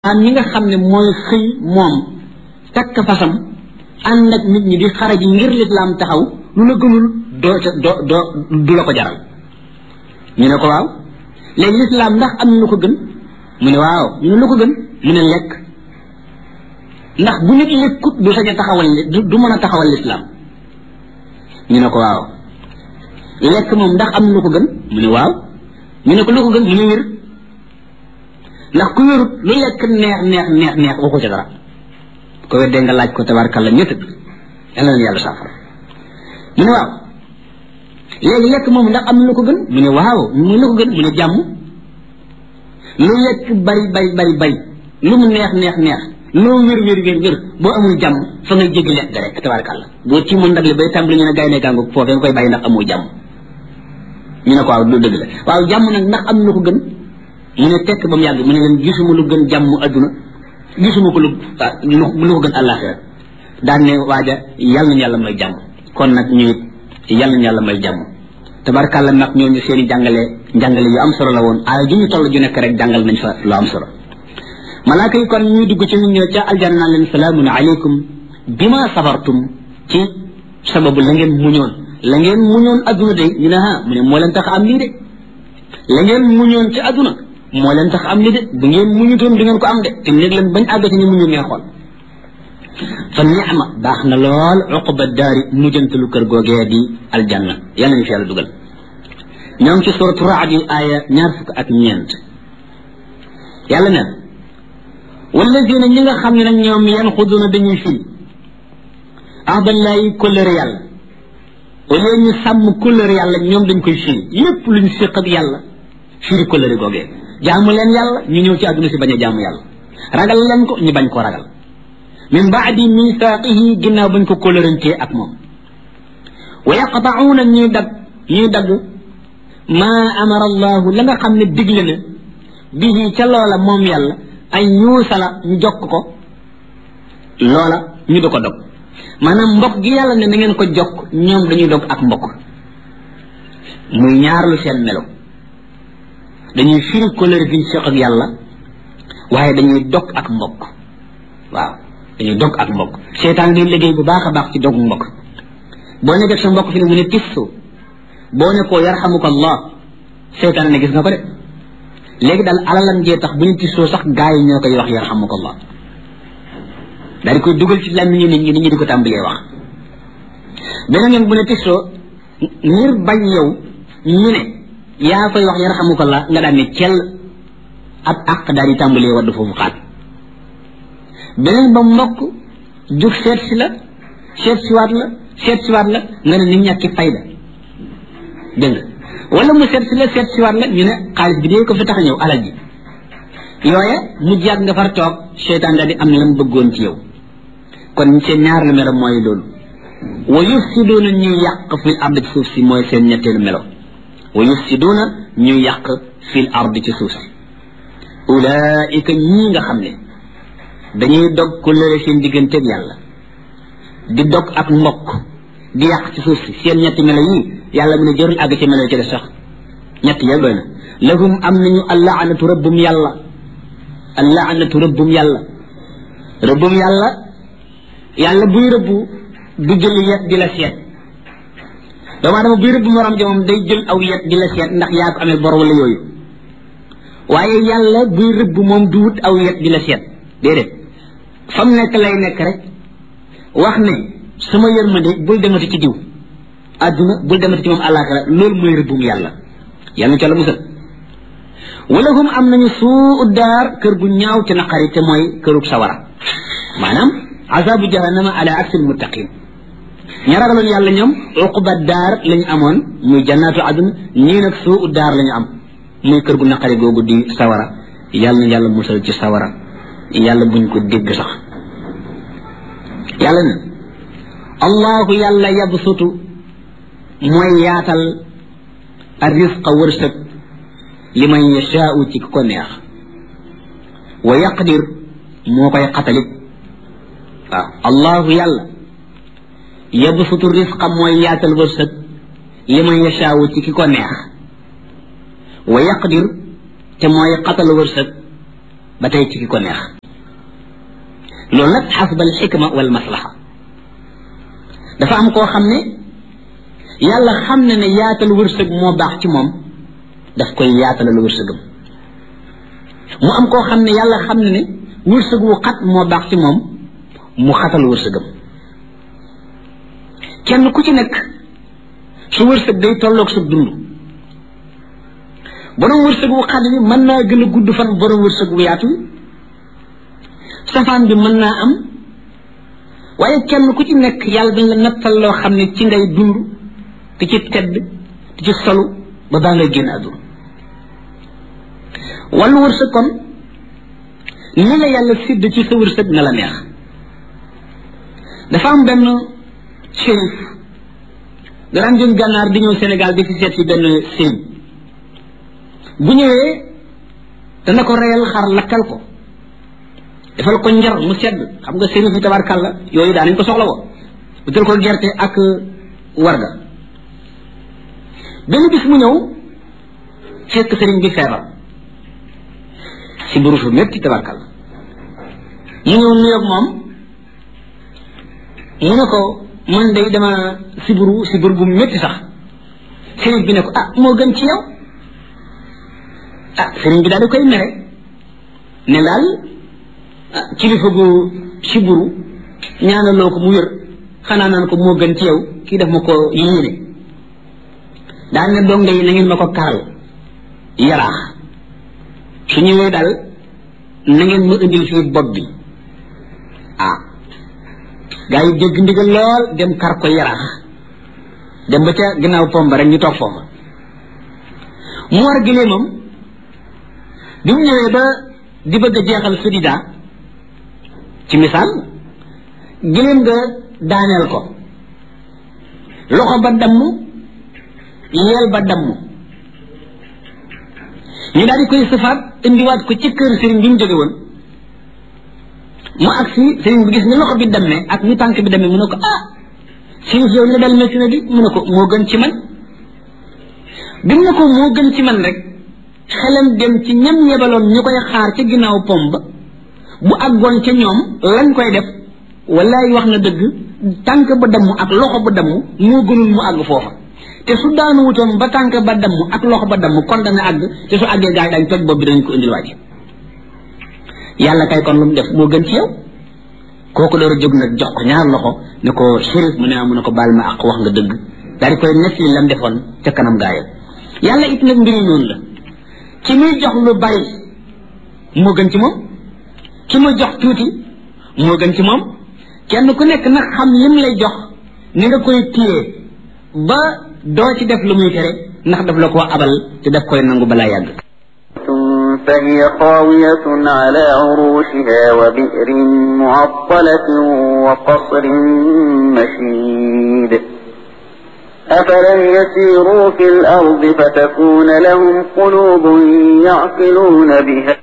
am ñi nga xam ne mooy xëy moom takk fasam ànd ak nit ñi di xaraji ngir lislaam taxaw lu la gënul doo ca doo doo du la ko jaral ñu ne ko waaw léegi lislaam ndax am na lu ko gën mu ne waaw ñu ne lu ko gën mu ne lekk ndax bu nit lekkut du sañ a taxawal du mën a taxawal lislaam ñu ne ko waaw lekk moom ndax am na lu ko gën mu ne waaw ñu ne ko lu ko gën mu ne wér ndax ku wérut lu lekk neex neex neex neex waxu ca dara ko weddee nga laaj ko tabarkalla ñett yal na leen yàlla saafara mu ne waaw léegi lekk moom ndax am na lu ko gën mu ne waaw mu lu ko gën mu ne jàmm lu lekk bari bari bari bari lu mu neex neex neex loo wér wér wér wér boo amul jàmm fa ngay jéggi lekk ga rek tabarkalla boo ci mën ndag li bay tàmbali ñu ne gaynde gàngu foofee nga koy bàyyi ndax amoo jàmm ñu ne ko waaw du dëgg la waaw jàmm nag ndax am na lu ko gën mu ne tekk ba mu yàgg mu ne leen gisuma lu gën jàmm adduna gisuma ko lu lu ko gën àllaaxira daan ne waaja yàlla nañu yàlla may jàmm kon nag ñu it yàlla nañu yàlla may jàmm tabarkàlla nag ñooñu seen i jàngale jàngale yu am solo la woon aaya ju ñu toll ju nekk rek jàngal nañ fa lu am solo malaaka yi kon ñuy dugg ci ñu ñëw ca aljanna naan leen salaamun aleykum bima sabartum ci sababu la ngeen muñoon la ngeen muñoon adduna de ñu ne ah mu ne moo leen tax am lii de la ngeen muñoon ci adduna moo leen tax am li de bu ngeen muñutoon du ngeen ko am de te néeg leen bañ àgg ci ñu muñu ngeen xool fa ni'ma baax na lool uqba daari mujjantalu kër googee di aljanna yàlla ñu fi yàlla dugal ñoo ngi ci suratu raad yi aaya ñaar fukk ak ñeent yàlla ne wallazina ñi nga xam ne nag ñoom yan xuduna dañuy fil ahdallahi kóllëre yàlla au lieu ñu sàmm kóllëre yàlla ñoom dañ koy firi lépp luñ séq ak yàlla firi kóllëre googee jaamu leen yàlla ñu ñëw ci àdduna si bañ a jaamu yàlla ragal leen ko ñu bañ ko ragal min baadi misaaqihi ginnaaw bañ ko kóllërantee ak moom wa yaqta'uuna ñuy dagg ñuy dagg maa amara allahu la nga xam ne digle na bihi ca loola moom yàlla ay ñuusala ñu jokk ko loola ñu di ko dog maanaam mbokk gi yàlla ne na ngeen ko jokk ñoom dañuy dog ak mbokk muy ñaar lu seen melo dañuy firi kóllëre gi ñu seq ak yàlla waaye dañuy dog ak mbokk waaw dañuy dog ak mbokk seetaan day liggéey bu baax a baax ci dog mbokk boo nekkee sa mbokk fi ne mu ne tissu boo ne koo yarhamuka allah seetaan ne gis nga ko de léegi daal alalam jee tax bu ñu tissoo sax gaa yi ñoo koy wax yarhamuka allah daal di koy dugal ci làmmiñu nit ñi nit ñi di ko tàmbalee wax beneen yoon bu ne tissoo ngir bañ yow ñu ne yaa koy wax yarhamukallah nga daan ne cell ab àq daal di tàmbalee wadd foofu xaat beneen ba mbokk jug seet si la seet siwaat la seet siwaat la nga ne nit ñàkki fayda dégg nga wala mu seet si la seet siwaat la ñu ne xaalis bi dee ko fi tax a ñëw alal ji yooye mu jàgg nga far toog seytaan daal di am la mu bëggoon ci yow kon seen ñaar lu melo mooy loolu wa yufsiduuna ñuy yàq fil ard ci suuf si mooy seen ñetteelu melo wa yufsiduuna ñuy yàq fil ard ci suuf si ulaika ñii nga xam ne dañuy dog ku lëre seen digganteeg yàlla di dog ak mbokk di yàq ci suuf si seen ñetti melo yii yàlla mu ne jërul àgg ci melo ci des sax ñetti yëpp doy na lahum am nañu allaanatu rëbbum yàlla allaanatu rëbbum yàlla rëbbum yàlla yàlla buy rëbbu du jël yet di la seet doomu aadama buy rëbb morom ja moom day jël aw yet di la seet ndax yaa ko amee bor wala yooyu waaye yàlla buy rëbb moom du wut aw yet di la seet déedéet fa mu nekk lay nekk rek wax ne sama yërmande bul demati ci diw àdduna bul demati ci moom àllaaxira loolu mooy rëbbum yàlla yàlla ca la musal wala hum am nañu suu daar kër gu ñaaw te naqari te mooy kërug sawara maanaam azabu jahannama ala aksil muttaqin ña ragaloon yàlla ñoom uquba daar lañu amoon muy jannaatu adun ñii nag suu daar lañu am muy kër gu naqari googu di sawara yàlla na yàlla musal ci sawara yàlla buñ ko dégg sax yàlla na allahu yàlla yabsutu mooy yaatal ar risqa wërsëg li man yashaau ci ku ko neex wa yaqdir moo koy xatalit waaw allahu yàlla yabsutu risqa mooy yaatal wërsëg li man yashaau ci ki ko neex wa yaqdir te mooy xatal wërsëg ba tey ci ki ko neex loolu nag xasbal xikma wal maslaha dafa am koo xam ne yàlla xam ne ne yaatal wërsëg moo baax ci moom daf koy yaatalal wërsëgam mu am koo xam ne yàlla xam ne ne wërsëg wu xat moo baax ci moom mu xatal wërsëgam kenn ku ci nekk su wërsëg day tolloog sa dund borom wërsëg wu xat bi mën naa gën a gudd fan borom wërsëg wu yaatu safaan bi mën naa am waaye kenn ku ci nekk yàlla dañ la nattal loo xam ne ci ngay dund di ci tedd di ci solu ba baa ngay génn àdduna wàllu wërsëg kon ni la yàlla sidd ci sa wërsëg na la neex dafa am benn shérif daraan jóg gànnaar di ñëw Sénégal di fi seet si benn sëriñ bu ñëwee dana ko reyal xar lakkal ko defal ko njar mu sedd xam nga sëriñ fi tabarkàlla yooyu daa nañ ko soxla woo utal ko gerte ak warga benn bis mu ñëw fekk sëriñ bi feebar si buru fu métti tabarkàlla mu ñëw nuyoog moom mu ne ko man day dama siburu sibur bu métti sax sëriñ bi ne ko ah moo gën ci yow ah sëriñ bi daal di koy mere ne daal kilifa gu siburu ñaanaloo ko mu wér xanaa naan ko moo gën ci yow kii def ma ko yéene daal ne donga yi na ngeen ma ko karal yaraax su ñëwee daal na ngeen ma indil fii bopp bi ah gaa yi dégg ndigal lool dem kar ko yaraax dem ba ca ginnaaw pomba rek ñu toog foofa mu war gileemam bi mu ñëwee ba di bëgg a jeexal sudida ci misaal gileem nga daaneel ko loxo ba damm yeel ba damm ñu daal di koy sëfaat indiwaat ko ci kër sëriñ bi mu jóge woon mu agsi sëriñ bi gis ni loxo bi dammee ak ni tànk bi dammee mu ne ko ah sëriñ yow li dal métti na di mu ne ko moo gën ci man bi mu ne ko moo gën ci man rek xelam dem ci ñam yebaloon ñu koy xaar ca ginnaaw pom ba bu àggoon ca ñoom lañ koy def wallaay wax na dëgg tànk ba damm ak loxo ba damm moo gënul mu àgg foofa te su daanu wutoon ba tànk ba damm ak loxo ba damm kon dana àgg te su àggee gaa yi dañ toj bopp bi dañ ko indil waaj yàlla kay kon lu mu def moo gën ci yow kooku door a jóg nag jox ko ñaar loxo ne ko shérif mu ne mu ne ko baal ma ak wax nga dëgg daal di koy nes li lam defoon ca kanam gaayam yàlla it nag mbiri noonu la ki muy jox lu bari moo gën ci moom ki muy jox tuuti moo gën ci moom kenn ku nekk nag xam lim lay jox ni nga koy téye ba doo ci def lu muy tere ndax daf la ko abal te daf koy nangu balaa yàgg فهي خاوية على عروشها وبئر معطلة وقصر مشيد أفلم يسيروا في الأرض فتكون لهم قلوب يعقلون بها